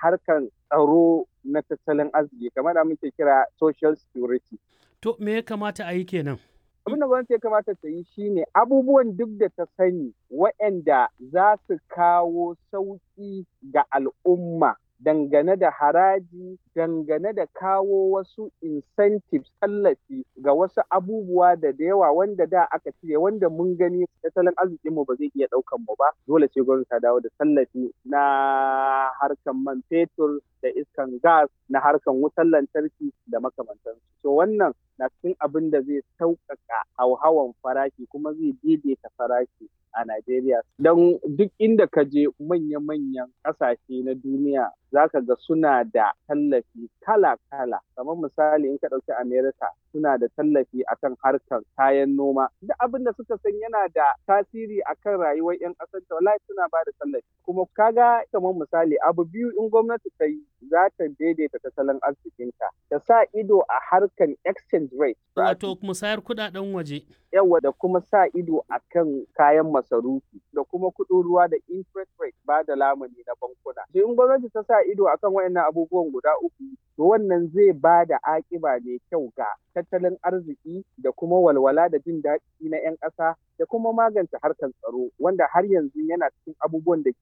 harkan tsaro na tattalin arziki kamar da muke kira social security. To me ya kamata a yi kenan? Abin da gwamnati ya kamata ta yi shine abubuwan duk da ta sani waɗanda za su kawo sauƙi ga al'umma dangane da haraji dangane da kawo wasu incentives tallafi ga wasu abubuwa da da yawa wanda da aka cire wanda mun gani tattalin arzikinmu ba zai iya ɗaukan mu ba dole sai gwamnati ta dawo da tallafi na harkan man fetur da iskan gas na harkan wutar lantarki da makamantansu. To wannan na cikin abin da zai sauƙaƙa hauhawan farashi kuma zai daidaita farashi a Najeriya. Don duk inda ka je manya-manyan ƙasashe na duniya za ka ga suna da tallafi kala-kala. Kamar misali in ka ɗauki Amerika suna da tallafi akan harkar kayan noma. Duk abin da suka san yana da tasiri akan rayuwar 'yan ƙasar ta wallahi suna ba da tallafi. Kuma kaga kamar misali abu biyu in gwamnati ta yi za ta daidaita tattalin arzikinta. Ta sa ido a harkar exchange rate. Wato musayar kuɗaɗen waje. Yawa da kuma sa ido a kan kayan masarufi da kuma kuɗin ruwa da interest rate ba da lamuni na bankuna. In gwamnati ta sa ido akan waɗannan abubuwan guda uku to wannan zai ba da aƙiba mai kyau ga tattalin arziki da kuma walwala da jin daɗi na 'yan ƙasa da kuma magance harkar tsaro wanda har yanzu yana cikin abubuwan da